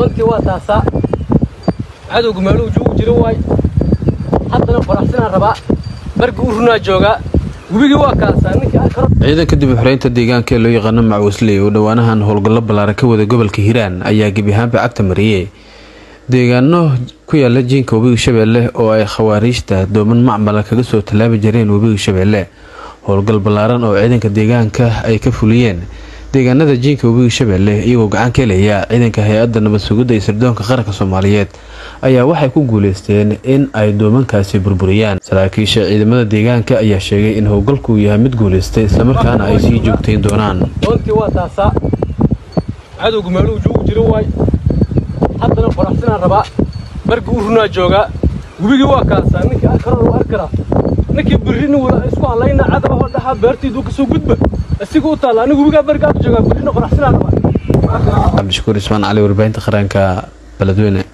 doontii waa taasaa cadowga meeluu joogu jiro waay haddana faraxsanaan rabaa barga u runaa joogaa webigii waa kaasaa ninkii arkaro ciidanka dib u xoreynta deegaanka ee loo yaqaano macuusley oo dhowaanahan howlgallo ballaaran ka wada gobolka hiiraan ayaa gebi ahaanba cagta mariyey deegaano ku yaala jiinka webiga shabeelle oo ay khawaariijta dooman macmala kaga soo tallaabi jireen webiga shabeelle howlgal ballaaran oo ciidanka deegaanka ay ka fuliyeen deegaanada jiinka webiga shabeelle iyagoo gacan ka helaya ciidanka hay-adda nabad sugidda iyo sirdoonka qaranka soomaaliyeed ayaa waxay ku guuleysteen in ay doomankaasi burburiyaan saraakiisha ciidamada deegaanka ayaa sheegay in howlgalku yahay mid guuleystay islamarkaana ay sii joogtayn doonaan doontii waa taasaa cadowga meeluu joogu jiro waay haddana faraxsanaan rabaa barga u runaa joogaa webigii waa kaasaa ninkii arkaro waa arkaraa ninkii birrini wala isku hadlayna cadaba oo dhaxa beertiiduu kasoo gudba isiga u taalla anigu webigaa bargaad joogaa birrina faraxsanaan rabaa cabdishakuur ismaan cali warbaahinta qaranka beledweyne